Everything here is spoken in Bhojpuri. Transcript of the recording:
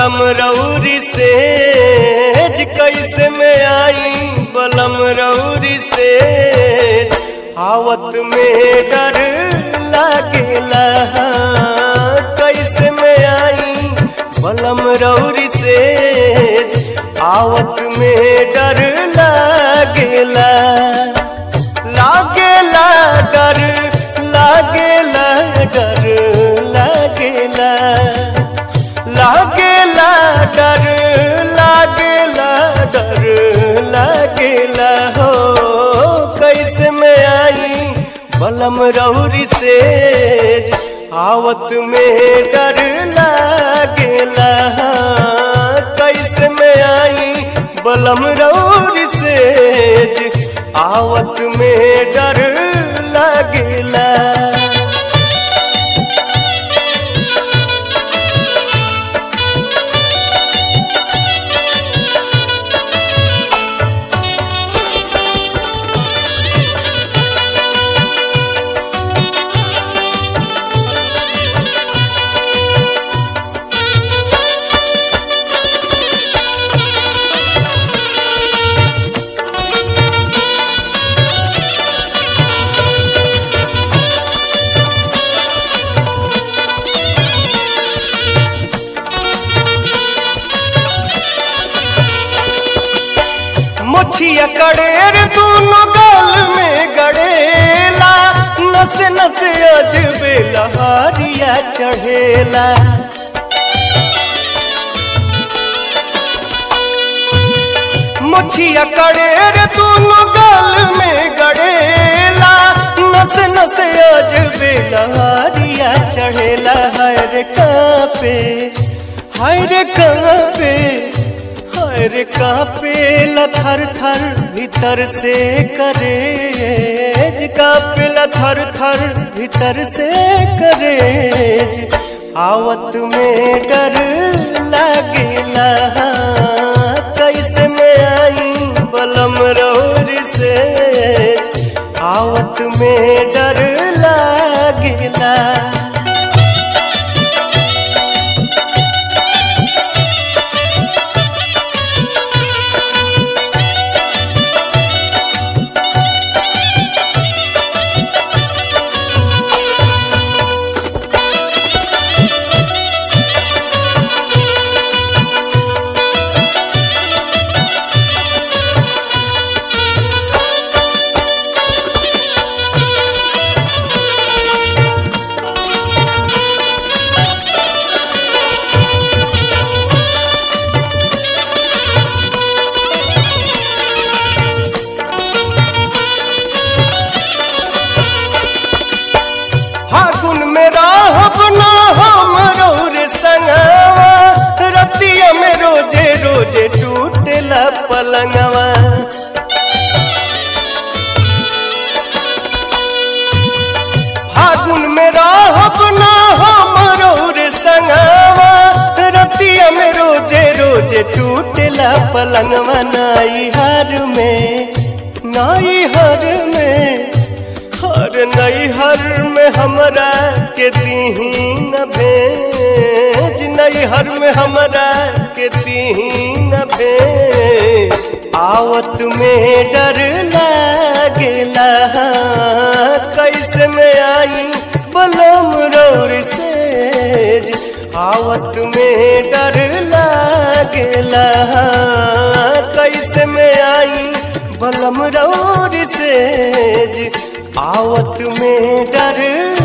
बलम रौरी से कैसे में आई बलम रौरी से आवत में डर लागेला कैसे में आई बलम रौरी से आवत में डर लागेला लागेला डर लागेला डर लागेला लागेला डर लागेला डर लागेला हो कैसे में आई बलम रौरी से आवत में डर लागेला कैसे में आई बलम रौरी से आवत में डर लागेला मुछिया कड़ेर दोनों गाल में गड़ेला नसे नसे अजबे लहारिया चढ़ेला मुछिया कड़ेर दोनों गाल में गड़ेला नसे नसे अजबे लहारिया चढ़ेला हर कापे हर कापे हर कापे थर थर भीतर से करे कापे थर थर भीतर से करे आवत में डर लागेला कैसे में आई बलम रौर से आवत में डर लागेला फागुन में राहब ना हम रे संगवा रतिया में रोजे रोजे टूटेला पलंगवा फागुन में राहब ना हम रे संगवा रतिया में रोजे रोजे टूटेला पलंगवा नाई हर में नाई हर में हर नैहर में हमरा के दीहीन भेज नैहर में हमरा के दीहीन भेज आवत में डर लागेला कैसे में आई बलम रौर से आवत में डर लागेला कैसे में आई बलम रौर से आवत में डर